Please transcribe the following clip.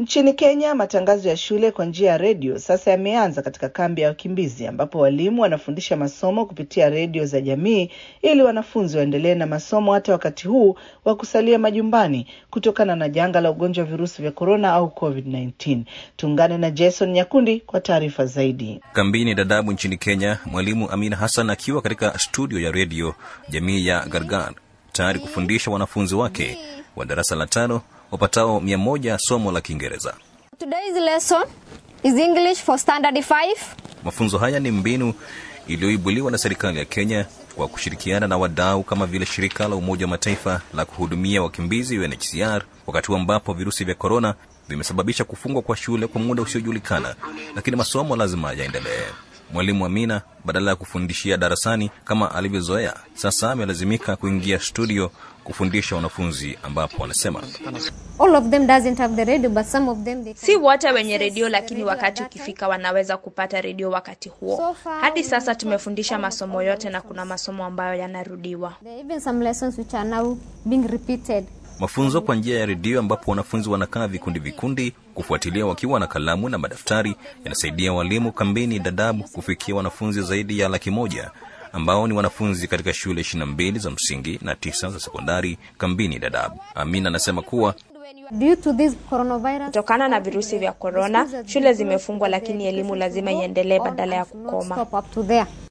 Nchini Kenya, matangazo ya shule kwa njia ya redio sasa yameanza katika kambi ya wakimbizi, ambapo walimu wanafundisha masomo kupitia redio za jamii ili wanafunzi waendelee na masomo hata wakati huu wa kusalia majumbani kutokana na janga la ugonjwa wa virusi vya korona au COVID-19. Tuungane na Jason Nyakundi kwa taarifa zaidi. Kambini Dadabu nchini Kenya, mwalimu Amina Hassan akiwa katika studio ya redio jamii ya Gargar tayari kufundisha wanafunzi wake wa darasa la tano wapatao mia moja somo la Kiingereza. Today's lesson is English for standard 5. Mafunzo haya ni mbinu iliyoibuliwa na serikali ya Kenya kwa kushirikiana na wadau kama vile shirika la Umoja wa Mataifa la kuhudumia wakimbizi UNHCR, wakati ambapo virusi vya korona vimesababisha kufungwa kwa shule kwa muda usiojulikana, lakini masomo lazima yaendelee. Mwalimu Amina badala ya kufundishia darasani kama alivyozoea, sasa amelazimika kuingia studio kufundisha wanafunzi, ambapo wanasema All of them doesn't have the radio but some of them they Si wote wenye redio, lakini wakati ukifika wanaweza kupata redio wakati huo. Hadi sasa tumefundisha masomo yote na kuna masomo ambayo yanarudiwa. there are even some lessons which are now being repeated. mafunzo kwa njia ya redio ambapo wanafunzi wanakaa vikundi vikundi kufuatilia wakiwa na kalamu na madaftari yanasaidia walimu kambini Dadaab kufikia wanafunzi zaidi ya laki moja ambao ni wanafunzi katika shule ishirini na mbili za msingi na tisa za sekondari kambini Dadaab. Amina anasema kuwa Due to this coronavirus, Kutokana na virusi vya korona, shule zimefungwa, lakini elimu lazima iendelee badala ya kukoma. stop up to there.